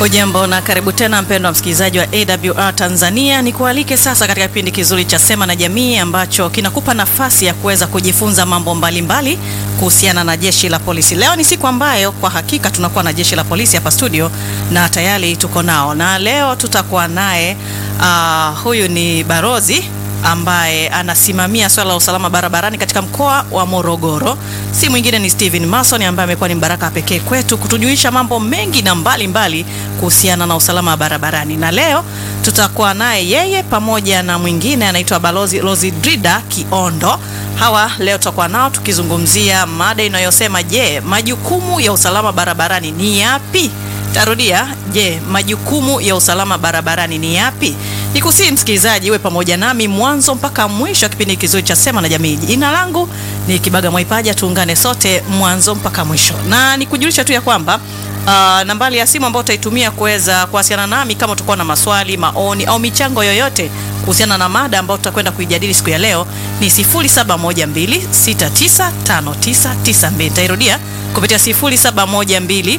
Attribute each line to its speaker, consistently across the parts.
Speaker 1: Ujambo na karibu tena mpendwa msikilizaji wa AWR Tanzania, ni kualike sasa katika kipindi kizuri cha Sema na Jamii ambacho kinakupa nafasi ya kuweza kujifunza mambo mbalimbali kuhusiana na jeshi la polisi. Leo ni siku ambayo kwa hakika tunakuwa na jeshi la polisi hapa studio na tayari tuko nao, na leo tutakuwa naye uh, huyu ni barozi ambaye anasimamia swala la usalama barabarani katika mkoa wa Morogoro. Si mwingine ni Steven Mason ambaye amekuwa ni mbaraka pekee kwetu kutujulisha mambo mengi na mbalimbali kuhusiana na usalama barabarani, na leo tutakuwa naye yeye pamoja na mwingine anaitwa Balozi Rosidrida Kiondo. Hawa leo tutakuwa nao tukizungumzia mada inayosema je, majukumu ya usalama barabarani ni yapi? Tarudia, je, majukumu ya usalama barabarani ni yapi? Nikusii msikilizaji, iwe pamoja nami mwanzo mpaka mwisho wa kipindi kizuri cha Sema na Jamii. Jina langu ni Kibaga Mwaipaja, tuungane sote mwanzo mpaka mwisho, na nikujulisha tu ya kwamba uh, nambari ya simu ambayo utaitumia kuweza kuwasiliana nami kama utakuwa na maswali, maoni au michango yoyote kuhusiana na mada ambayo tutakwenda kuijadili siku ya leo ni 0712695992. Nitairudia kupitia 0712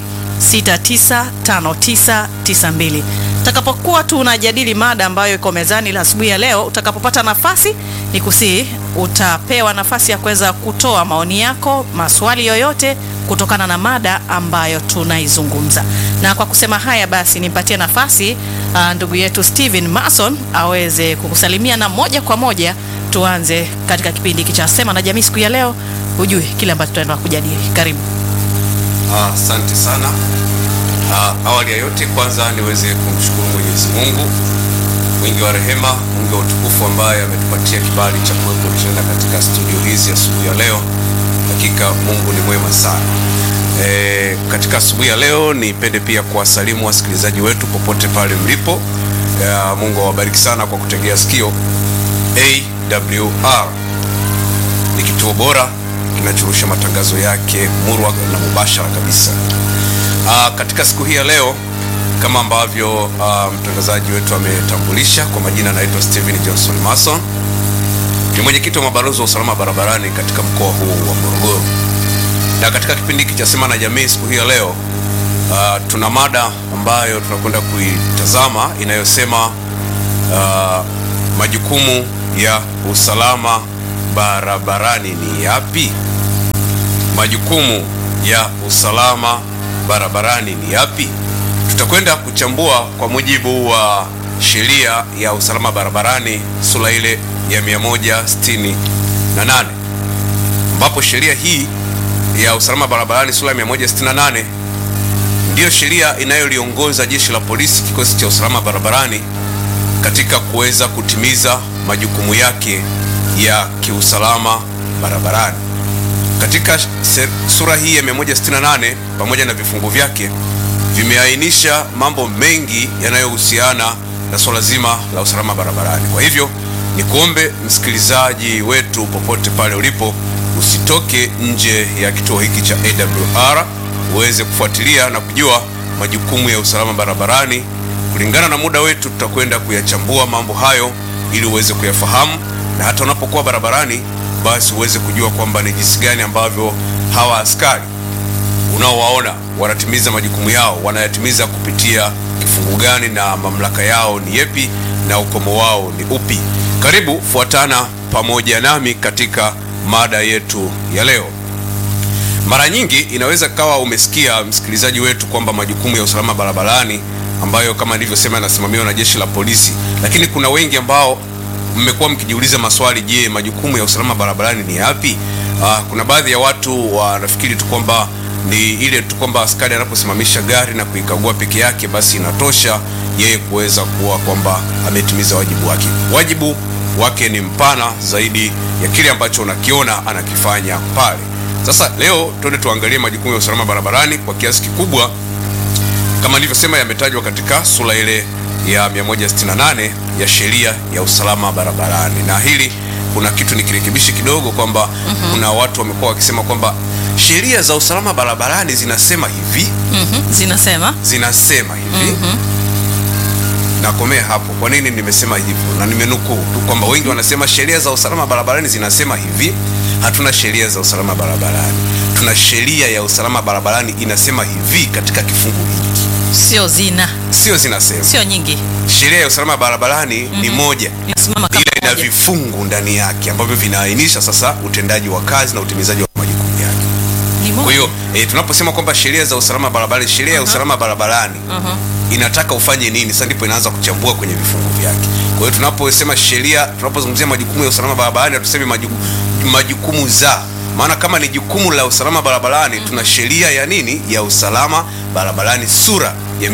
Speaker 1: 695992. Utakapokuwa tunajadili mada ambayo iko mezani la asubuhi ya leo, utakapopata nafasi ni kusii, utapewa nafasi ya kuweza kutoa maoni yako, maswali yoyote kutokana na mada ambayo tunaizungumza. Na kwa kusema haya basi, nimpatie nafasi uh, ndugu yetu Steven Mason aweze kukusalimia na moja kwa moja tuanze katika kipindi hiki cha Sema na Jamii siku ya leo, ujue kile ambacho tutaenda kujadili. Karibu.
Speaker 2: Asante uh, sana. Uh, awali ya yote kwanza niweze kumshukuru Mwenyezi Mungu mwingi wa rehema, mwingi wa utukufu ambaye ametupatia kibali cha kuwepo tena katika studio hizi asubuhi ya leo. Hakika Mungu ni mwema sana. E, katika asubuhi ya leo nipende pia kuwasalimu wasikilizaji wetu popote pale mlipo. E, Mungu awabariki sana kwa kutegea sikio. AWR ni kituo bora kinachorusha matangazo yake murwa na mubashara kabisa. Aa, katika siku hii ya leo kama ambavyo mtangazaji wetu ametambulisha, kwa majina anaitwa Steven Johnson Mason, ni mwenyekiti wa mabalozi wa usalama barabarani katika mkoa huu wa Morogoro. Na katika kipindi hiki cha Sema na Jamii siku hii ya leo aa, tuna mada ambayo tunakwenda kuitazama inayosema aa, majukumu ya usalama barabarani ni yapi? Majukumu ya usalama barabarani ni yapi? Tutakwenda kuchambua kwa mujibu wa sheria ya usalama barabarani sura ile ya 168 ambapo sheria hii ya usalama barabarani sura ya 168 ndiyo sheria inayoliongoza jeshi la polisi, kikosi cha usalama barabarani katika kuweza kutimiza majukumu yake ya kiusalama barabarani. Katika sura hii ya 168 pamoja na vifungu vyake vimeainisha mambo mengi yanayohusiana na swala zima la usalama barabarani. Kwa hivyo ni kuombe msikilizaji wetu popote pale ulipo, usitoke nje ya kituo hiki cha AWR uweze kufuatilia na kujua majukumu ya usalama barabarani. Kulingana na muda wetu, tutakwenda kuyachambua mambo hayo ili uweze kuyafahamu na hata unapokuwa barabarani basi uweze kujua kwamba ni jinsi gani ambavyo hawa askari unaowaona wanatimiza majukumu yao, wanayatimiza kupitia kifungu gani, na mamlaka yao ni yepi, na ukomo wao ni upi. Karibu fuatana pamoja nami katika mada yetu ya leo. Mara nyingi inaweza kawa umesikia msikilizaji wetu kwamba majukumu ya usalama barabarani ambayo kama nilivyosema yanasimamiwa na jeshi la polisi, lakini kuna wengi ambao mmekuwa mkijiuliza maswali, je, majukumu ya usalama barabarani ni yapi? Uh, kuna baadhi ya watu wanafikiri tu kwamba ni ile tu kwamba askari anaposimamisha gari na kuikagua peke yake basi inatosha yeye kuweza kuwa kwamba ametimiza wajibu wake. Wajibu wake ni mpana zaidi ya kile ambacho unakiona anakifanya pale. Sasa leo twende tuangalie majukumu ya usalama barabarani. Kwa kiasi kikubwa kama nilivyosema, yametajwa katika sura ile ya 168 ya sheria ya usalama barabarani, na hili kuna kitu nikirekebishi kidogo kwamba mm -hmm. kuna watu wamekuwa wakisema kwamba sheria za usalama barabarani zinasema hivi
Speaker 1: mm -hmm. zinasema
Speaker 2: zinasema hivi mm -hmm. nakomea hapo. Kwa nini nimesema hivyo? Na nimenukuu tu kwamba wengi wanasema sheria za usalama barabarani zinasema hivi. Hatuna sheria za usalama barabarani, tuna sheria ya usalama barabarani inasema hivi katika kifungu hiki
Speaker 1: sio zina,
Speaker 2: sio zinasema.
Speaker 1: sio nyingi,
Speaker 2: Sheria ya usalama barabarani ni moja,
Speaker 1: inasimama kama
Speaker 2: ila ina
Speaker 1: moja.
Speaker 2: vifungu ndani yake ambavyo vinaainisha sasa utendaji wa kazi na utimizaji wa majukumu yake.
Speaker 1: Ni moja.
Speaker 2: Kwa hiyo e, tunaposema kwamba sheria za usalama barabarani, sheria ya usalama barabarani
Speaker 1: Mhm.
Speaker 2: inataka ufanye nini, sasa ndipo inaanza kuchambua kwenye vifungu vyake. Kwa hiyo tunaposema sheria, tunapozungumzia majukumu ya usalama barabarani, hatusemi majukumu, majukumu za maana kama ni jukumu la usalama barabarani tuna sheria ya nini ya usalama barabarani sura ya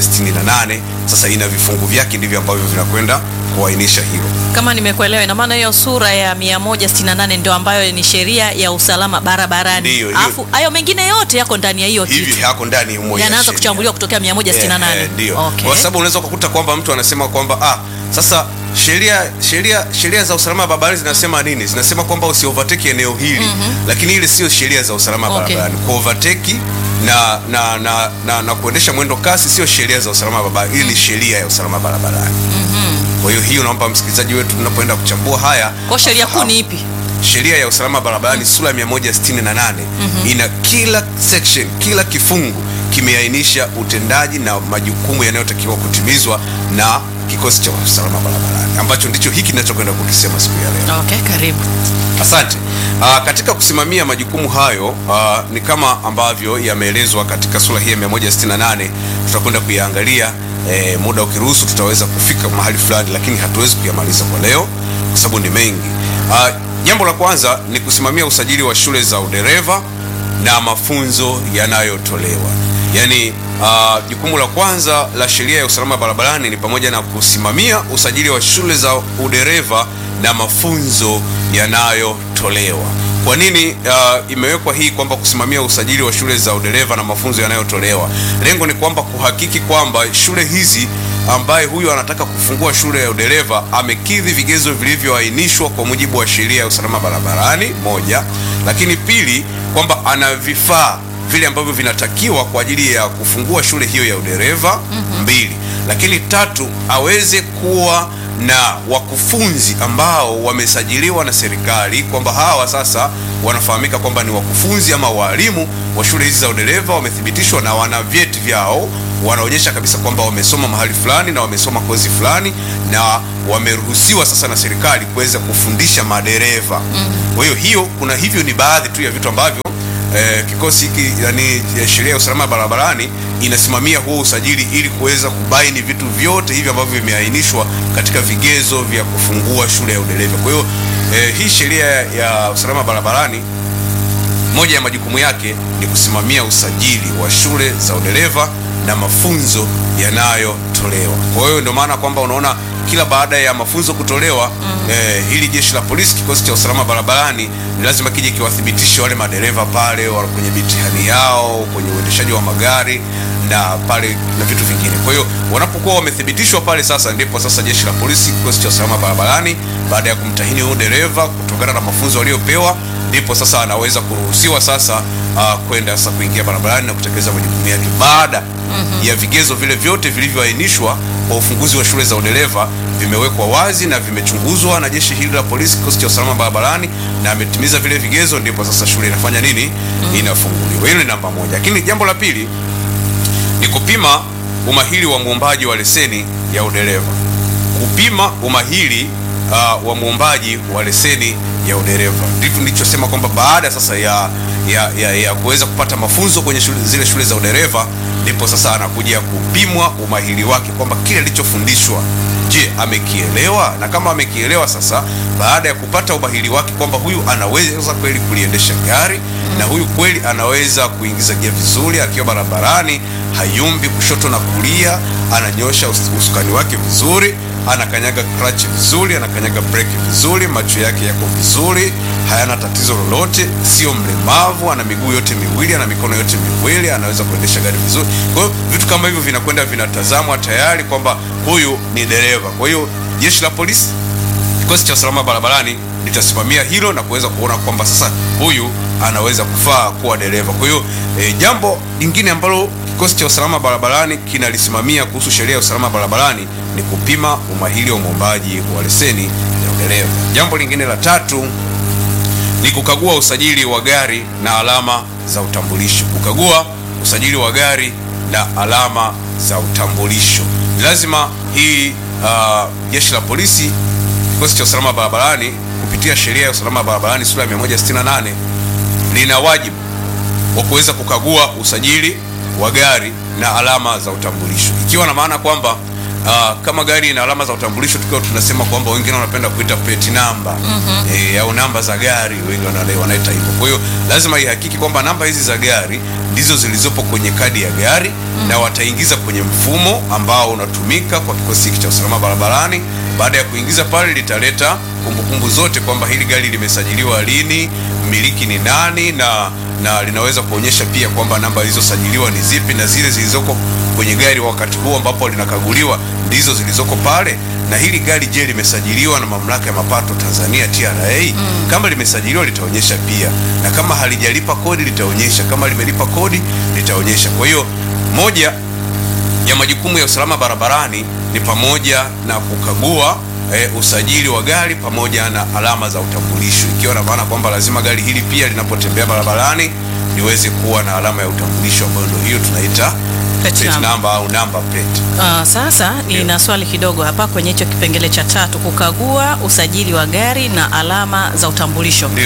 Speaker 2: 168 sasa ina vifungu vyake ndivyo ambavyo vinakwenda kuainisha hilo
Speaker 1: Kama nimekuelewa, ina maana hiyo sura ya 168 ndio ambayo ni sheria ya usalama barabarani,
Speaker 2: Ndiyo, hiyo-
Speaker 1: alafu hayo mengine yote yako ndani ya hiyo
Speaker 2: hivi
Speaker 1: kitu,
Speaker 2: yako ndani humo ya
Speaker 1: yanaanza
Speaker 2: sheria.
Speaker 1: kuchambuliwa kutokea 168.
Speaker 2: Eh, eh, ndio
Speaker 1: Okay.
Speaker 2: kwa sababu unaweza kukuta kwamba mtu anasema kwamba ah, sasa sheria sheria sheria za usalama barabarani zinasema nini? Zinasema kwamba usi overtake eneo hili lakini ile sio sheria za usalama
Speaker 1: Okay.
Speaker 2: barabarani. Ku overtake na na, na, na na kuendesha mwendo kasi sio sheria za usalama barabarani, hii ni sheria ya usalama barabarani. Kwa hiyo hiyo naomba msikilizaji wetu tunapoenda kuchambua haya
Speaker 1: Kwa sheria kuu
Speaker 2: afahamu.
Speaker 1: ni ipi?
Speaker 2: Sheria ya usalama barabarani sura ya 168 ina kila section, kila kifungu kimeainisha utendaji na majukumu yanayotakiwa kutimizwa na kikosi cha usalama barabarani ambacho ndicho hiki ninachokwenda kukisema siku ya leo.
Speaker 1: Okay, karibu.
Speaker 2: Asante. Aa, katika kusimamia majukumu hayo aa, ni kama ambavyo yameelezwa katika sura hii ya 168 tutakwenda kuyaangalia e, muda ukiruhusu tutaweza kufika mahali fulani, lakini hatuwezi kuyamaliza kwa leo kwa sababu ni mengi. Aa, jambo la kwanza ni kusimamia usajili wa shule za udereva na mafunzo yanayotolewa. Yaani aa, jukumu la kwanza la sheria ya usalama barabarani ni pamoja na kusimamia usajili wa shule za udereva na mafunzo yanayotolewa. Kwa nini uh, imewekwa hii kwamba kusimamia usajili wa shule za udereva na mafunzo yanayotolewa? Lengo ni kwamba kuhakiki kwamba shule hizi ambaye huyu anataka kufungua shule ya udereva amekidhi vigezo vilivyoainishwa kwa mujibu wa sheria ya usalama barabarani, moja. Lakini pili, kwamba ana vifaa vile ambavyo vinatakiwa kwa ajili ya kufungua shule hiyo ya udereva, mbili. Lakini tatu, aweze kuwa na wakufunzi ambao wamesajiliwa na serikali kwamba hawa sasa wanafahamika kwamba ni wakufunzi ama walimu wa shule hizi za udereva, wamethibitishwa na wana vyeti vyao, wanaonyesha kabisa kwamba wamesoma mahali fulani na wamesoma kozi fulani na wameruhusiwa sasa na serikali kuweza kufundisha madereva. Kwa hiyo hiyo, kuna hivyo ni baadhi tu ya vitu ambavyo eh, kikosi hiki yani ya sheria ya usalama barabarani inasimamia huo usajili ili kuweza kubaini vitu vyote hivi ambavyo vimeainishwa katika vigezo vya kufungua shule ya udereva. Kwa hiyo eh, hii sheria ya usalama barabarani moja ya majukumu yake ni kusimamia usajili wa shule za udereva na mafunzo yanayotolewa. Kwa hiyo ndio maana kwamba unaona kila baada ya mafunzo kutolewa eh, hili jeshi la polisi, kikosi cha usalama barabarani ni lazima kije kiwathibitishe wale madereva pale wa kwenye mitihani yao, kwenye uendeshaji wa magari na pale na vitu vingine. Kwa hiyo wanapokuwa wamethibitishwa pale, sasa ndipo sasa jeshi la polisi, kikosi cha usalama barabarani, baada ya kumtahini huyo dereva kutokana na mafunzo waliopewa ndipo sasa anaweza kuruhusiwa sasa uh, kwenda sasa kuingia barabarani na kutekeleza majukumu yake baada ya vigezo vile vyote vilivyoainishwa kwa ufunguzi wa shule za udereva vimewekwa wazi na vimechunguzwa na jeshi hili la polisi, kikosi cha usalama barabarani, na ametimiza vile vigezo, ndipo sasa shule inafanya nini? Inafunguliwa. Hilo ni namba moja. Lakini jambo la pili ni kupima umahiri wa muombaji wa leseni ya udereva. Kupima umahiri uh, wa muombaji wa leseni ya udereva ndivyo nilichosema kwamba baada sasa ya ya, ya, ya kuweza kupata mafunzo kwenye shule, zile shule za udereva ndipo sasa anakuja kupimwa umahiri wake kwamba kile alichofundishwa je, amekielewa? Na kama amekielewa, sasa baada ya kupata umahiri wake kwamba huyu anaweza kweli kuliendesha gari na huyu kweli anaweza kuingiza gia vizuri akiwa barabarani, hayumbi kushoto na kulia, ananyosha us- usukani wake vizuri, anakanyaga clutch vizuri, anakanyaga breki vizuri, macho yake yako vizuri, hayana tatizo lolote, sio mlemavu, ana miguu yote miwili, ana mikono yote miwili, anaweza kuendesha gari vizuri. Kwa hiyo vitu kama hivyo vinakwenda vinatazamwa tayari kwamba huyu ni dereva. Kwa hiyo jeshi la polisi kikosi cha usalama barabarani litasimamia hilo na kuweza kuona kwamba sasa huyu anaweza kufaa kuwa dereva. Kwa hiyo e, jambo lingine ambalo kikosi cha usalama barabarani kinalisimamia kuhusu sheria ya usalama barabarani ni kupima umahiri wa mwombaji wa leseni ya udereva. Jambo lingine la tatu ni kukagua usajili wa gari na alama za utambulisho. Kukagua usajili wa gari na alama za utambulisho. Ni lazima hii uh, jeshi la polisi kikosi cha usalama barabarani kupitia sheria ya usalama barabarani sura ya 168 lina wajibu wa kuweza kukagua usajili wa gari na alama za utambulisho, ikiwa na maana kwamba uh, kama gari ina alama za utambulisho, tukiwa tunasema kwamba wengine wanapenda kuita plate number eh, au namba za gari, wengi wanale- wanaita hivyo. Kwa hiyo lazima ihakiki kwamba namba hizi za gari ndizo zilizopo kwenye kadi ya gari na wataingiza kwenye mfumo ambao unatumika kwa kikosi hiki cha usalama barabarani. Baada ya kuingiza pale, litaleta kumbukumbu zote kwamba hili gari limesajiliwa lini, mmiliki ni nani, na na linaweza kuonyesha pia kwamba namba zilizosajiliwa ni zipi na zile zilizoko kwenye gari wakati huo ambapo linakaguliwa ndizo zilizoko pale. Na hili gari je, limesajiliwa na mamlaka ya mapato Tanzania TRA? Kama limesajiliwa litaonyesha pia, na kama halijalipa kodi litaonyesha, kama limelipa kodi litaonyesha. Kwa hiyo moja ya majukumu ya usalama barabarani ni pamoja na kukagua e, usajili wa gari pamoja na alama za utambulisho, ikiwa na maana kwamba lazima gari hili pia linapotembea barabarani liweze kuwa na alama ya utambulisho ambayo ndio hiyo tunaita
Speaker 1: Plate
Speaker 2: plate
Speaker 1: number.
Speaker 2: number au number plate.
Speaker 1: Uh, sasa nina swali kidogo hapa kwenye hicho kipengele cha tatu, kukagua usajili wa gari na alama za utambulisho.
Speaker 2: Ndio.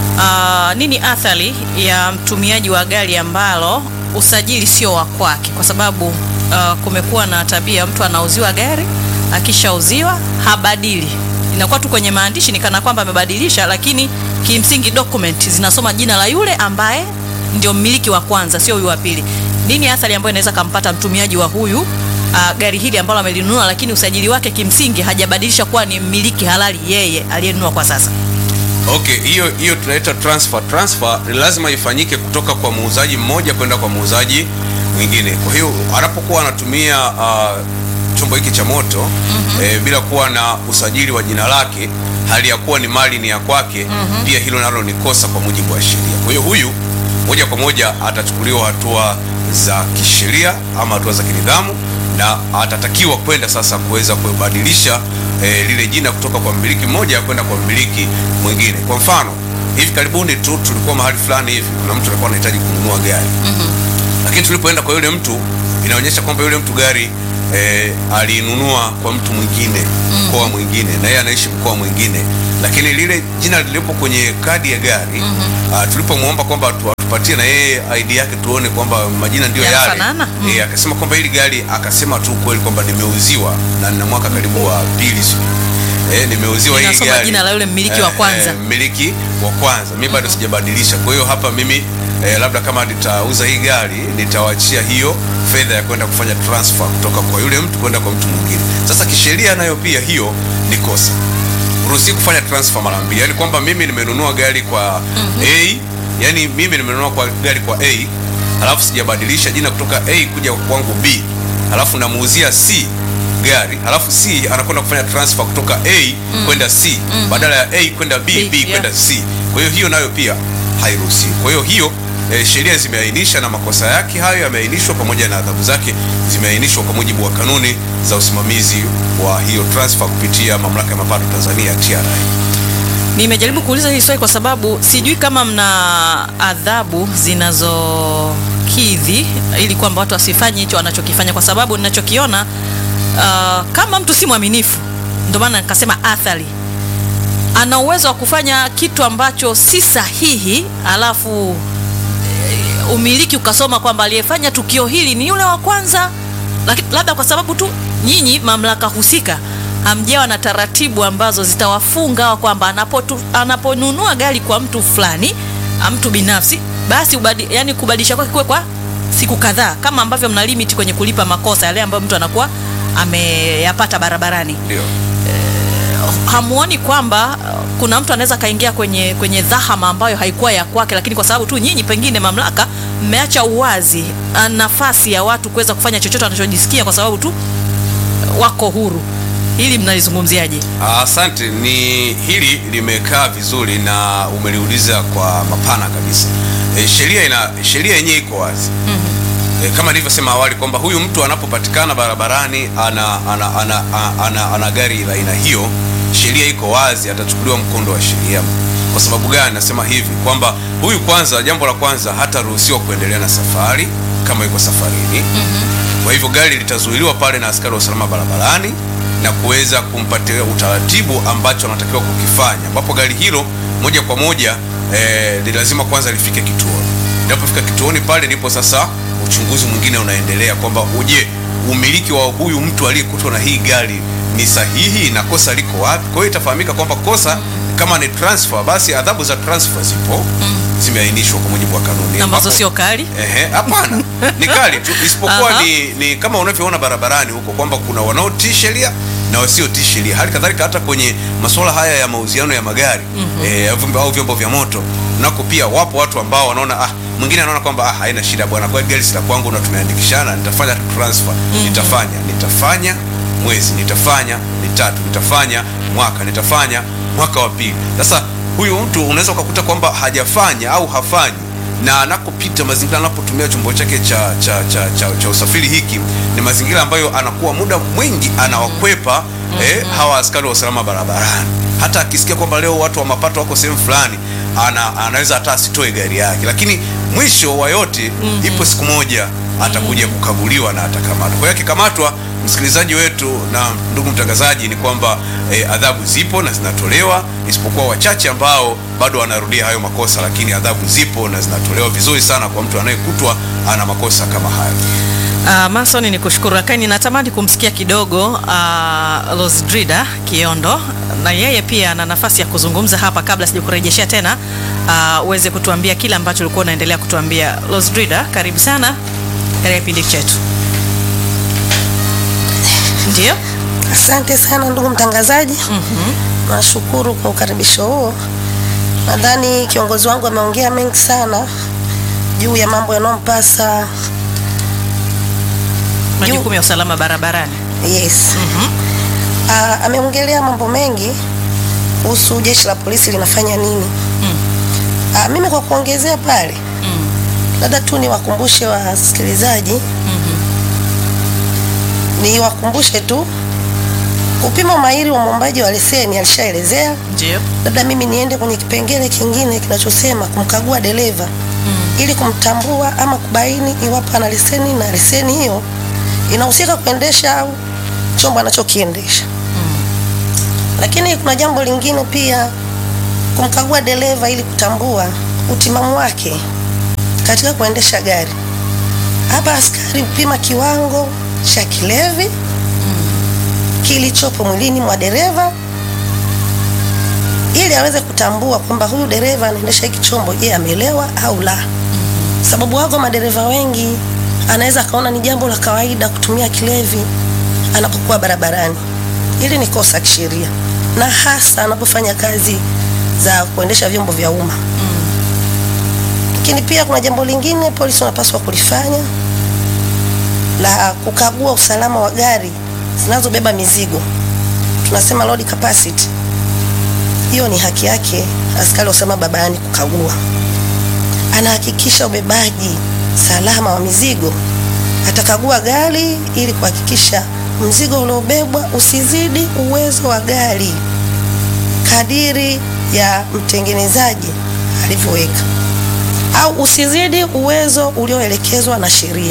Speaker 1: Uh, nini athari ya mtumiaji wa gari ambalo usajili sio wa kwake? Kwa sababu uh, kumekuwa na tabia mtu anauziwa gari, akishauziwa habadili, inakuwa tu kwenye maandishi ni kana kwamba amebadilisha, lakini kimsingi document zinasoma jina la yule ambaye ndio mmiliki wa kwanza, sio huyu wa pili. Nini athari ambayo inaweza kampata mtumiaji wa huyu uh, gari hili ambalo amelinunua, lakini usajili wake kimsingi hajabadilisha kuwa ni mmiliki halali yeye aliyenunua kwa sasa?
Speaker 2: Okay, hiyo hiyo tunaita transfer. Transfer ni lazima ifanyike kutoka kwa muuzaji mmoja kwenda kwa muuzaji mwingine. Kwa hiyo anapokuwa anatumia uh, chombo hiki cha moto eh, bila kuwa na usajili wa jina lake, hali ya kuwa ni mali ni ya kwake, pia hilo nalo ni kosa kwa mujibu wa sheria. Kwa hiyo huyu moja kwa moja atachukuliwa hatua za kisheria ama hatua za kinidhamu na atatakiwa kwenda sasa kuweza kubadilisha eh, lile jina kutoka kwa mmiliki mmoja kwenda kwa mmiliki mwingine. Kwa mfano, hivi karibuni tu tulikuwa mahali fulani hivi, kuna mtu alikuwa anahitaji kununua gari lakini tulipoenda kwa yule mtu inaonyesha kwamba yule mtu gari eh, alinunua kwa mtu mwingine mkoa mwingine, na yeye anaishi mkoa mwingine, lakini lile jina lilipo kwenye kadi ya gari ah, tulipomwomba kwamba tu- atupatie na yeye ID yake tuone kwamba majina ndio yale
Speaker 1: Yanafanana? Mm.
Speaker 2: eh, akasema kwamba hili gari, akasema tu kweli kwamba nimeuziwa na nina mwaka karibu wa pili sijui eh, nimeuziwa hii
Speaker 1: Inasoma
Speaker 2: gari
Speaker 1: jina la yule mmiliki wa kwanza.
Speaker 2: mmiliki wa kwanza mimi bado sijabadilisha. Kwa hiyo hapa mimi eh, labda kama nitauza hii gari nitawachia hiyo fedha ya kwenda kufanya transfer kutoka kwa yule mtu kwenda kwa mtu mwingine. Sasa kisheria nayo pia hiyo ni kosa, uruhusi kufanya transfer mara mbili, yaani kwamba mimi nimenunua gari kwa A, yani mimi nimenunua kwa gari kwa A halafu sijabadilisha jina kutoka A kuja kwangu B, halafu namuuzia C gari halafu C anakwenda kufanya transfer kutoka A kwenda C badala ya A kwenda B,
Speaker 1: B,
Speaker 2: B,
Speaker 1: yeah.
Speaker 2: kwenda C. Kwa hiyo hiyo nayo pia hairuhusiwi. Kwa hiyo hiyo eh, sheria zimeainisha na makosa yake hayo yameainishwa pamoja na adhabu zake zimeainishwa kwa mujibu wa kanuni za usimamizi wa hiyo transfer kupitia mamlaka ya mapato Tanzania TRA.
Speaker 1: Nimejaribu kuuliza hili swali kwa sababu sijui kama mna adhabu zinazokidhi ili kwamba watu wasifanye hicho wanachokifanya, kwa sababu ninachokiona uh, kama mtu si mwaminifu, ndio maana nikasema athari, ana uwezo wa kufanya kitu ambacho si sahihi, alafu eh, umiliki ukasoma kwamba aliyefanya tukio hili ni yule wa kwanza, lakini labda kwa sababu tu nyinyi mamlaka husika hamjawa na taratibu ambazo zitawafunga hawa kwamba anapotu- anaponunua gari kwa mtu fulani a mtu binafsi basi ubadi, yani kubadilisha kwake kuwe kwa siku kadhaa, kama ambavyo mna limit kwenye kulipa makosa yale ambayo mtu anakuwa ameyapata barabarani.
Speaker 2: Ndio.
Speaker 1: Hamuoni kwamba uh, kuna mtu anaweza kaingia kwenye kwenye dhahama ambayo haikuwa ya kwake, lakini kwa sababu tu nyinyi pengine mamlaka mmeacha uwazi uh, nafasi ya watu kuweza kufanya chochote wanachojisikia kwa sababu tu uh, wako huru. Hili mnalizungumziaje?
Speaker 2: Asante, ni hili limekaa vizuri na umeliuliza kwa mapana kabisa. E, sheria ina sheria yenyewe iko wazi e, kama nilivyosema awali kwamba huyu mtu anapopatikana barabarani ana, ana, ana, ana, ana, ana gari la aina hiyo, sheria iko wazi, atachukuliwa mkondo wa sheria. Kwa sababu gani nasema hivi? Kwamba huyu kwanza, jambo la kwanza, hataruhusiwa kuendelea na safari kama yuko safarini. Kwa hivyo gari litazuiliwa pale na askari wa usalama barabarani na kuweza kumpatia utaratibu ambacho anatakiwa kukifanya, ambapo gari hilo moja kwa moja eh, ni lazima kwanza lifike kituoni. Linapofika kituoni pale ndipo sasa uchunguzi mwingine unaendelea kwamba uje umiliki wa huyu mtu aliyekutwa na hii gari ni sahihi na kosa liko wapi. Kwa hiyo itafahamika kwamba kosa kama ni transfer, basi adhabu za transfer zipo zimeainishwa kwa mujibu wa kanuni
Speaker 1: ambazo
Speaker 2: ambapo-
Speaker 1: sio kali.
Speaker 2: Ehe, hapana, ni kali tu, isipokuwa
Speaker 1: Aha.
Speaker 2: ni, ni kama unavyoona barabarani huko kwamba kuna wanaotii sheria na wasiotii sheria. Hali kadhalika hata kwenye masuala haya ya mauziano ya magari eh, au vyombo- au vyombo vya moto nako pia wapo watu ambao wanaona ah, mwingine anaona kwamba ah, haina shida bwana, kwa gari si la kwangu na tumeandikishana, nitafanya tu transfer, nitafanya nitafanya mwezi, nitafanya mitatu, nitafanya mwaka, nitafanya mwaka wa pili. Sasa huyu mtu unaweza ukakuta kwamba hajafanya au hafanyi na anakopita mazingira anapotumia chombo chake cha, cha, cha, cha, cha usafiri hiki ni mazingira ambayo anakuwa muda mwingi anawakwepa eh, hawa askari wa usalama barabarani. Hata akisikia kwamba leo watu wa mapato wako sehemu fulani ana, anaweza hata asitoe gari yake, lakini mwisho wa yote ipo siku moja atakuja kukaguliwa na atakamatwa. Kwa hiyo akikamatwa, msikilizaji wetu na ndugu mtangazaji, ni kwamba eh, adhabu zipo na zinatolewa, isipokuwa wachache ambao bado wanarudia hayo makosa, lakini adhabu zipo na zinatolewa vizuri sana kwa mtu anayekutwa ana makosa kama hayo.
Speaker 1: Uh, Mason ni kushukuru, lakini natamani kumsikia kidogo uh, Losdrida Kiondo na yeye pia ana nafasi ya kuzungumza hapa, kabla sijakurejeshea tena uh, uweze kutuambia kile ambacho ulikuwa unaendelea kutuambia. Losdrida, karibu sana katika kipindi chetu. Ndio.
Speaker 3: Asante sana ndugu mtangazaji. Nashukuru kwa ukaribisho huo. Nadhani kiongozi wangu ameongea mengi sana juu ya mambo yanayompasa.
Speaker 1: Majukumu ya usalama barabarani.
Speaker 3: Yes. Ah, ameongelea mambo mengi kuhusu jeshi la polisi linafanya nini. Ah, mimi kwa kuongezea pale labda tu niwakumbushe wasikilizaji niwakumbushe tu kupima umahiri wa mwombaji wa leseni alishaelezea.
Speaker 1: Ndio.
Speaker 3: labda mimi niende kwenye kipengele kingine kinachosema kumkagua dereva ili kumtambua ama kubaini iwapo ana leseni na leseni hiyo inahusika kuendesha au chombo anachokiendesha. Lakini kuna jambo lingine pia, kumkagua dereva ili kutambua utimamu wake katika kuendesha gari. Hapa askari hupima kiwango cha kilevi kilichopo mwilini mwa dereva ili aweze kutambua kwamba huyu dereva anaendesha hiki chombo, je, amelewa au la. Sababu wako madereva wengi anaweza akaona ni jambo la kawaida kutumia kilevi anapokuwa barabarani. Hili ni kosa kisheria, na hasa anapofanya kazi za kuendesha vyombo vya umma. Lakini pia kuna jambo lingine polisi wanapaswa kulifanya la kukagua usalama wa gari zinazobeba mizigo, tunasema load capacity. Hiyo ni haki yake askari wa usalama barabarani kukagua. Anahakikisha ubebaji salama wa mizigo, atakagua gari ili kuhakikisha mzigo uliobebwa usizidi uwezo wa gari kadiri ya mtengenezaji alivyoweka, au usizidi uwezo ulioelekezwa na sheria.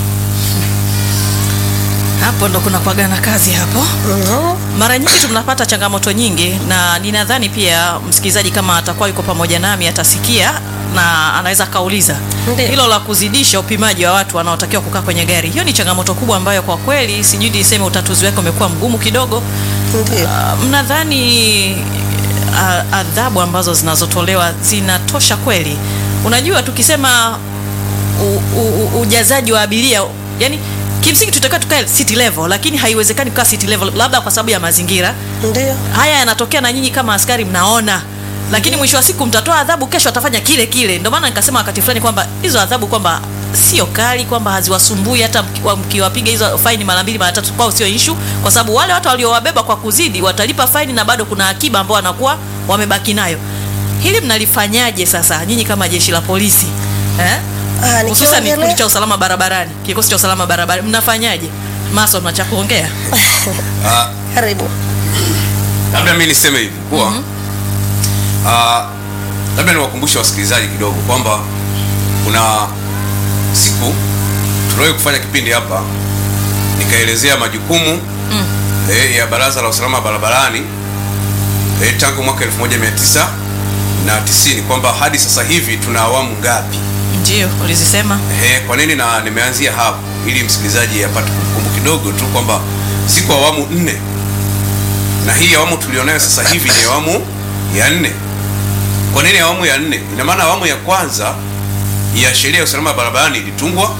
Speaker 1: Hapo ndo kuna kuagana kazi hapo.
Speaker 3: Mhm.
Speaker 1: Mara nyingi tunapata changamoto nyingi, na ninadhani pia msikilizaji kama atakuwa yuko pamoja nami atasikia na anaweza akauliza
Speaker 3: Ndiyo.
Speaker 1: hilo la kuzidisha upimaji wa watu wanaotakiwa kukaa kwenye gari. Hiyo ni changamoto kubwa ambayo kwa kweli sijui niseme utatuzi wake umekuwa mgumu kidogo.
Speaker 3: Ndio.
Speaker 1: Ah, mnadhani ah, adhabu ambazo zinazotolewa zinatosha kweli? Unajua, tukisema u, u, u, ujazaji wa abiria, yani kimsingi tutakiwa tukae city level, lakini haiwezekani kukaa city level, labda kwa sababu ya mazingira
Speaker 3: Ndio.
Speaker 1: haya yanatokea, na nyinyi kama askari mnaona, lakini mwisho wa siku mtatoa adhabu, kesho atafanya kile kile. Ndio maana nikasema wakati fulani kwamba hizo adhabu kwamba sio kali, kwamba haziwasumbui hata mki- mkiwapiga hizo faini mara mbili mara tatu, kwao sio issue, kwa sababu wale watu waliowabeba kwa kuzidi watalipa faini na bado kuna akiba ambao wanakuwa wamebaki nayo. Hili mnalifanyaje sasa nyinyi kama jeshi la polisi eh?
Speaker 3: Ah,
Speaker 1: hususan
Speaker 3: nikiongelea-
Speaker 1: kikundi cha usalama barabarani, kikosi cha usalama barabarani, mnafanyaje? Mason, na cha kuongea?
Speaker 2: Ah,
Speaker 3: Karibu.
Speaker 2: labda mimi niseme hivi kuwa ah, labda niwakumbushe wasikilizaji kidogo kwamba kuna siku tuliwahi kufanya kipindi hapa nikaelezea majukumu
Speaker 1: Mm.
Speaker 2: eh, ya Baraza la Usalama Barabarani eh, tangu mwaka 1990 kwamba hadi sasa hivi tuna awamu ngapi?
Speaker 1: Ndio ulizisema.
Speaker 2: Eh, kwa nini na nimeanzia hapo ili msikilizaji apate kumbukumbu kidogo tu kwamba ziko awamu nne na hii awamu tulionayo sasa hivi ni awamu ya nne. Kwa nini awamu ya nne? Ina maana awamu ya kwanza ya sheria ya usalama barabarani ilitungwa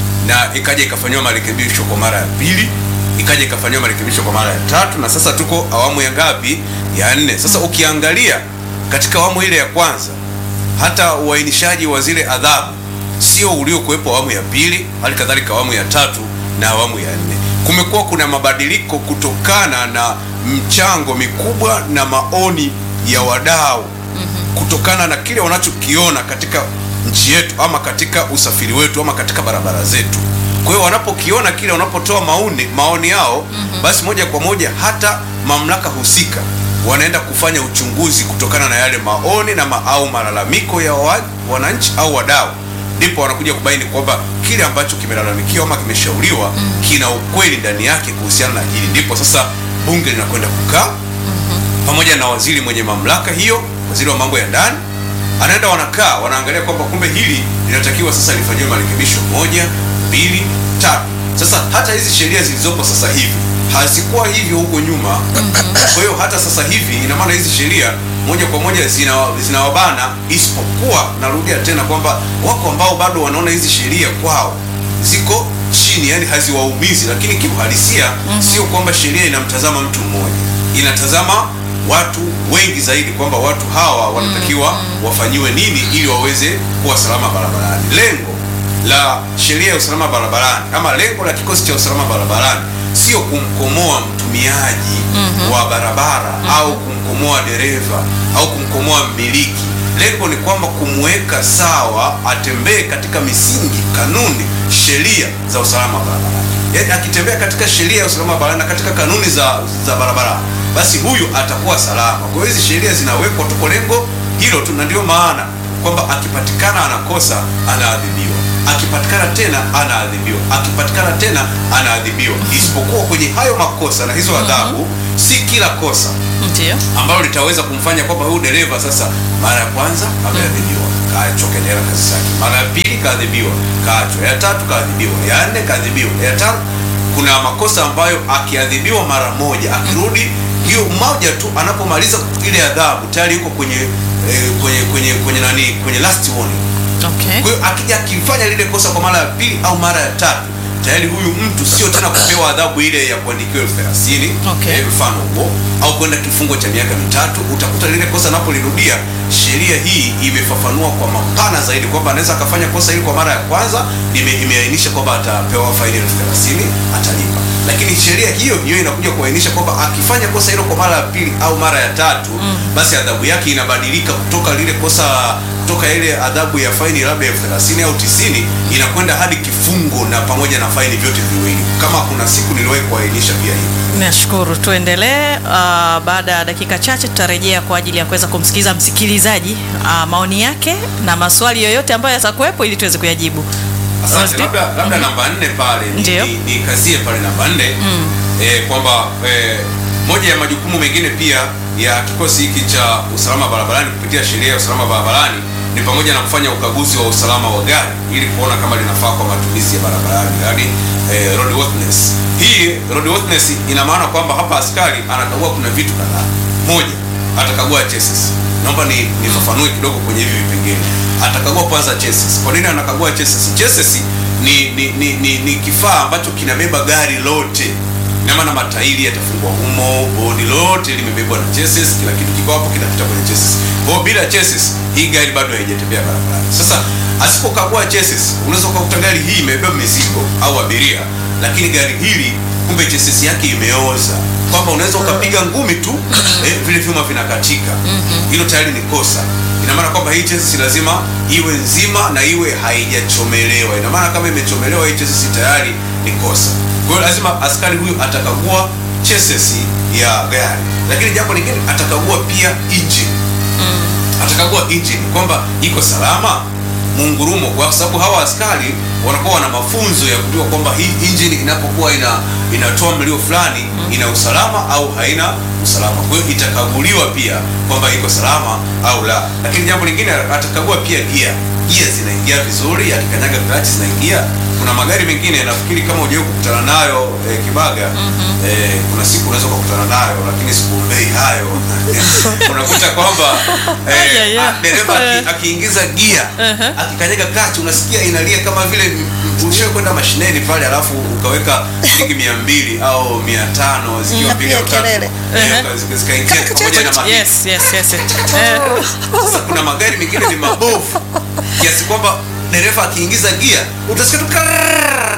Speaker 2: na ikaja ikafanyiwa marekebisho kwa mara ya pili, ikaja ikafanyiwa marekebisho kwa mara ya tatu, na sasa tuko awamu ya ngapi? Ya nne. Sasa ukiangalia katika awamu ile ya kwanza hata uainishaji wa zile adhabu sio uliokuwepo awamu ya pili, hali kadhalika awamu ya tatu na awamu ya nne. Kumekuwa kuna mabadiliko kutokana na mchango mikubwa na maoni ya wadau kutokana na kile wanachokiona katika nchi yetu ama katika usafiri wetu ama katika barabara zetu. Kwa hiyo wanapokiona kile, wanapotoa maoni maoni yao, basi moja kwa moja hata mamlaka husika wanaenda kufanya uchunguzi kutokana na yale maoni na ma, au malalamiko ya wa, wananchi au wadau, ndipo wanakuja kubaini kwamba kile ambacho kimelalamikiwa ama kimeshauriwa kina ukweli ndani yake kuhusiana na hili, ndipo sasa bunge linakwenda kukaa pamoja na waziri mwenye mamlaka hiyo, waziri wa mambo ya ndani, anaenda wanakaa, wanaangalia kwamba kumbe hili linatakiwa sasa lifanyiwe marekebisho moja, mbili, tatu. Sasa hata hizi sheria zilizopo sasa hivi hazikuwa hivyo huko nyuma. Kwa hiyo hata sasa hivi ina maana hizi sheria moja kwa moja zina- zinawabana, isipokuwa narudia tena kwamba wako ambao bado wanaona hizi sheria kwao ziko chini, yani haziwaumizi, lakini kiuhalisia sio kwamba sheria inamtazama mtu mmoja, inatazama watu wengi zaidi, kwamba watu hawa wanatakiwa wafanyiwe nini ili waweze kuwa salama barabarani. Lengo la sheria ya usalama barabarani ama lengo la kikosi cha usalama barabarani sio kumkomoa mtumiaji wa barabara au kumkomoa dereva au kumkomoa mmiliki. Lengo ni kwamba kumweka sawa, atembee katika misingi, kanuni, sheria za usalama barabarani. Yaani akitembea katika sheria ya usalama barabarani na katika kanuni za, za barabara, basi huyu atakuwa salama. Kwa hiyo hizi sheria zinawekwa tu kwa lengo hilo tu, na ndio maana kwamba akipatikana anakosa anaadhibiwa, akipatikana tena anaadhibiwa, akipatikana tena anaadhibiwa, isipokuwa kwenye hayo makosa na hizo adhabu, si kila kosa
Speaker 1: Ndio.
Speaker 2: ambalo litaweza kumfanya kwamba huyu dereva sasa, mara ya kwanza ameadhibiwa, kaachwa kaendelea na kazi zake, mara ya pili kaadhibiwa, kaachwa, ya tatu kaadhibiwa, ya nne kaadhibiwa, ya tano. Kuna makosa ambayo akiadhibiwa mara moja, akirudi hiyo moja tu, anapomaliza ile adhabu tayari yuko kwenye eh, kwenye kwenye kwenye nani, kwenye last warning.
Speaker 1: Okay.
Speaker 2: Kwa hiyo akija akifanya lile kosa kwa mara ya pili au mara ya tatu, tayari huyu mtu sio tena kupewa adhabu ile ya kuandikiwa elfu thelathini
Speaker 1: Okay.
Speaker 2: eh, mfano huo au kwenda kifungo cha miaka mitatu. Utakuta lile kosa napolirudia, sheria hii imefafanua kwa mapana zaidi kwamba anaweza akafanya kosa hili kwa mara ya kwanza, ime- imeainisha kwamba atapewa faini elfu thelathini atalipa, lakini sheria hiyo hiyo inakuja kuainisha kwamba akifanya kosa hilo kwa mara ya pili au mara ya tatu, basi adhabu yake inabadilika kutoka lile kosa kutoka ile adhabu ya faini labda elfu thelathini au tisini inakwenda hadi kifungo na pamoja na faini vyote viwili. Kama kuna siku niliwahi kuainisha pia hivi.
Speaker 1: Nashukuru, tuendelee. Uh, baada ya dakika chache tutarejea kwa ajili ya kuweza kumsikiliza msikilizaji uh, maoni yake na maswali yoyote ambayo yatakuwepo ili tuweze kuyajibu.
Speaker 2: Asante.
Speaker 1: Rosti?
Speaker 2: Labda, labda namba nne pale ni-
Speaker 1: Ndio.
Speaker 2: ni- nikazie pale namba nne eh, kwamba eh, moja ya majukumu mengine pia ya kikosi hiki cha usalama barabarani kupitia sheria ya usalama barabarani ni pamoja na kufanya ukaguzi wa usalama wa gari ili kuona kama linafaa kwa matumizi ya barabarani, yaani eh, roadworthiness. Hii roadworthiness ina maana kwamba hapa askari anakagua kuna vitu kadhaa. Moja, atakagua chassis. Naomba ni nifafanue kidogo kwenye hivi vipengele. Atakagua kwanza chassis. Kwa nini anakagua chassis? Chassis ni ni, ni, ni, ni kifaa ambacho kinabeba gari lote. Ina maana matairi yatafungwa humo, bodi lote limebebwa na chassis, kila kitu kiko hapo kinapita kwenye chassis. Kwa hiyo bila chassis hii gari bado haijatembea barabarani. Sasa asipokagua chassis, unaweza ukakuta gari hii imebeba mizigo au abiria, lakini gari hili kumbe chassis yake imeoza, kwamba unaweza ukapiga ngumi tu eh, vile vyuma vinakatika. Hilo tayari ni kosa. Ina maana kwamba hii chassis lazima iwe nzima na iwe haijachomelewa. Ina maana kama imechomelewa hii chassis tayari ni kosa. Kwa hiyo lazima askari huyu atakagua chassis ya gari, lakini jambo lingine atakagua pia engine atakagua engine kwamba iko salama. mungurumo, kwa sababu hawa askari wanakuwa wana mafunzo ya kujua kwamba hii engine inapokuwa ina inatoa mlio fulani ina usalama au haina usalama. Kwa hiyo itakaguliwa pia kwamba iko salama au la. Lakini jambo lingine atakagua pia gia, gia zinaingia vizuri, akikanyaga clutch zinaingia. Kuna magari mengine nafikiri kama hujawahi kukutana nayo eh, Kibaga eh, kuna siku unaweza kukutana nayo, lakini sikuombei hayo unakuta kwamba
Speaker 1: Yeah,
Speaker 2: eh,
Speaker 1: yeah.
Speaker 2: ah, dereva aki- akiingiza gia
Speaker 1: Uh-huh.
Speaker 2: akikanyaga clutch unasikia inalia kama vile ulishawahi kwenda mashineni pale, alafu ukaweka shilingi mia mbili au mia tano zikiwa
Speaker 3: Mm.
Speaker 2: mbili au tatu
Speaker 3: Kelele.
Speaker 2: Eh,
Speaker 1: Uh-huh.
Speaker 2: zika- zikaingia
Speaker 3: Kaka,
Speaker 2: pamoja na
Speaker 3: kaka,
Speaker 2: mahindi.
Speaker 1: Yes, yes, yes. Eh,
Speaker 2: Sasa kuna magari mengine ni mabovu kiasi kwamba dereva akiingiza gia utasikia tu karrrr,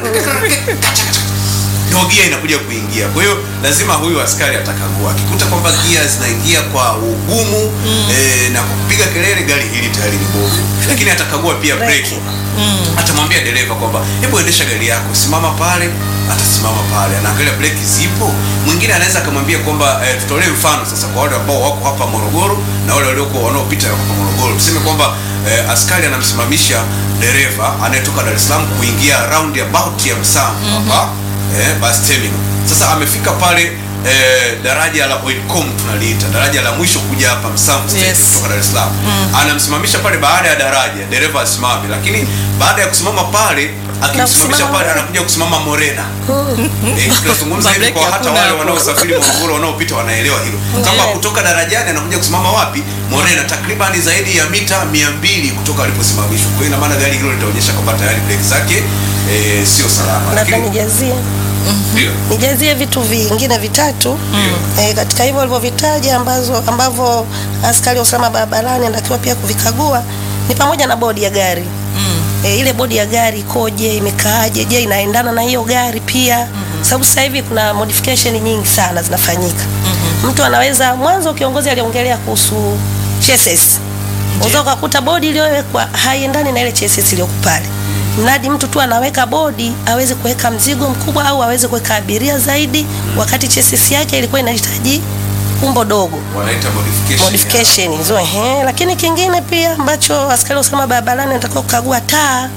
Speaker 2: ndio gia inakuja kuingia. Kwa hiyo lazima huyu askari atakagua, akikuta kwamba gia zinaingia kwa ugumu eh, na kupiga kelele, gari hili tayari ni bovu, lakini atakagua pia breki atamwambia dereva kwamba hebu endesha gari yako, simama pale, atasimama pale, anaangalia breki zipo. Mwingine anaweza akamwambia kwamba eh, tutolee mfano sasa kwa wale ambao wako hapa Morogoro na wale walioko wanaopita hapa Morogoro, tuseme kwamba eh, askari anamsimamisha dereva anayetoka Dar es Salaam kuingia roundabout ya Msamvu hapa eh, bus terminal. Sasa amefika pale eh, daraja la Oilcom tunaliita daraja la mwisho kuja hapa Msamvu stage
Speaker 1: Yes.
Speaker 2: kutoka Dar es Salaam anamsimamisha pale baada ya daraja, dereva asimame, lakini baada ya kusimama pale akimsimamisha
Speaker 3: kusimama
Speaker 2: pale
Speaker 3: Morena.
Speaker 2: anakuja kusimama Morena. Eh, tunazungumza hivi
Speaker 1: Mabreki
Speaker 2: kwa hata
Speaker 1: hakuna
Speaker 2: wale
Speaker 1: hapo.
Speaker 2: wanaosafiri Morogoro wanaopita wanaelewa hilo, kama
Speaker 3: Ndiyo.
Speaker 2: kutoka darajani anakuja kusimama wapi? Morena, takriban zaidi ya mita 200 kutoka aliposimamishwa. Kwa hiyo ina maana gari hilo litaonyesha kwamba tayari breki zake eh, sio salama,
Speaker 3: labda
Speaker 2: lakini
Speaker 3: nijazie
Speaker 2: ndio
Speaker 3: nijazie vitu vingine vitatu
Speaker 2: ndio
Speaker 3: e, katika hivyo walivyovitaja ambazo ambavyo askari wa usalama barabarani anatakiwa pia kuvikagua ni pamoja na bodi ya gari e, ile bodi ya gari ikoje, imekaaje, je, inaendana na hiyo gari pia sababu sasa hivi kuna modification nyingi sana zinafanyika. Mtu anaweza mwanzo, kiongozi aliongelea kuhusu chassis, unaweza ukakuta bodi iliyowekwa haiendani na ile chassis iliyoko pale mradi mtu tu anaweka bodi aweze kuweka mzigo mkubwa au aweze kuweka abiria zaidi, wakati chassis yake ilikuwa inahitaji umbo dogo
Speaker 2: wanaita modification.
Speaker 3: modification hizo ehe. Lakini kingine pia ambacho askari wa usalama barabarani anatakiwa kukagua taa,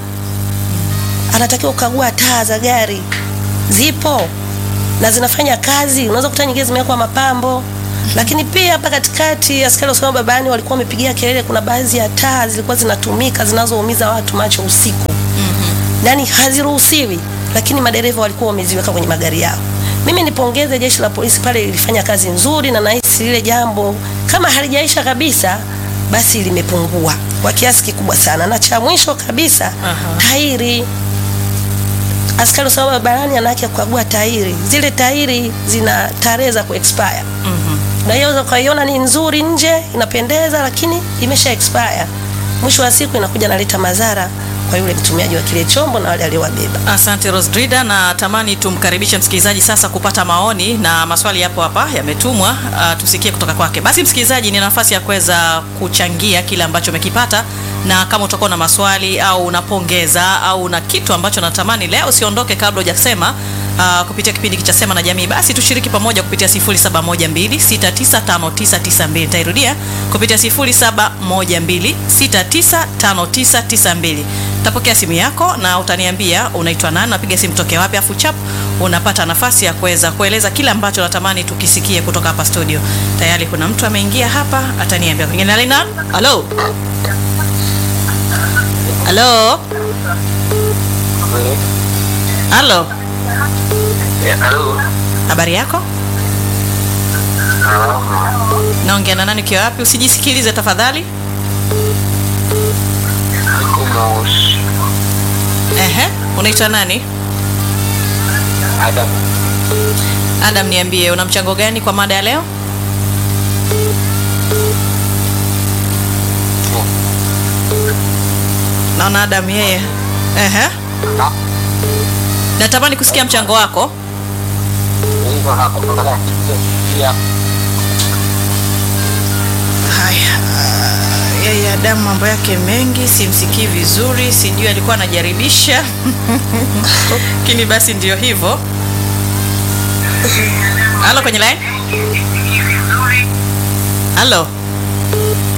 Speaker 3: anatakiwa kukagua taa za gari zipo na zinafanya kazi. Unaweza kuta nyingine zimewekwa mapambo, lakini pia hapa katikati askari wa usalama barabarani walikuwa wamepigia kelele, kuna baadhi ya taa zilikuwa zinatumika zinazoumiza watu macho usiku yani haziruhusiwi, lakini madereva walikuwa wameziweka kwenye magari yao. Mimi nipongeze jeshi la polisi pale, lilifanya kazi nzuri, na nahisi lile jambo kama halijaisha kabisa, basi limepungua kwa kiasi kikubwa sana. Na cha mwisho kabisa,
Speaker 1: Aha.
Speaker 3: tairi askari wa usalama barabarani ana haki ya kukagua tairi. Zile tairi zina tarehe za kuexpire na hiyo unaweza ukaiona ni nzuri nje inapendeza, lakini imesha expire. Mwisho wa siku inakuja naleta madhara kwa yule mtumiaji wa kile chombo na wale aliowabeba.
Speaker 1: Asante Rosdrida, na tamani tumkaribishe msikilizaji sasa kupata maoni na maswali yapo hapa yametumwa, uh, tusikie kutoka kwake. Basi msikilizaji, ni nafasi ya kuweza kuchangia kile ambacho umekipata, na kama utakuwa na maswali au unapongeza au na kitu ambacho natamani leo usiondoke kabla hujasema uh, kupitia kipindi cha Sema na Jamii, basi tushiriki pamoja kupitia 0712695992. Nitairudia kupitia 0712695992. Tapokea simu yako na utaniambia unaitwa nani, napiga simu tokea wapi, afu chap unapata nafasi ya kuweza kueleza kile ambacho natamani tukisikie kutoka hapa studio. Tayari kuna mtu ameingia hapa, ataniambia pengine alina. Halo, halo, halo,
Speaker 4: Halo.
Speaker 1: habari yako? Naongea na nani, ukiwa wapi? Usijisikilize tafadhali.
Speaker 4: Kumos.
Speaker 1: Ehe, unaitwa nani?
Speaker 4: Adam.
Speaker 1: Adam, niambie una mchango gani kwa mada ya leo? Naona Adam yeye. Ehe.
Speaker 4: Na.
Speaker 1: Natamani kusikia mchango wako.
Speaker 4: Hivyo hapo kutoka ya
Speaker 1: Haya, ah, yeye Adam mambo yake mengi, simsikii vizuri, sijui alikuwa anajaribisha lakini basi ndio hivyo. Halo, kwenye line. Halo,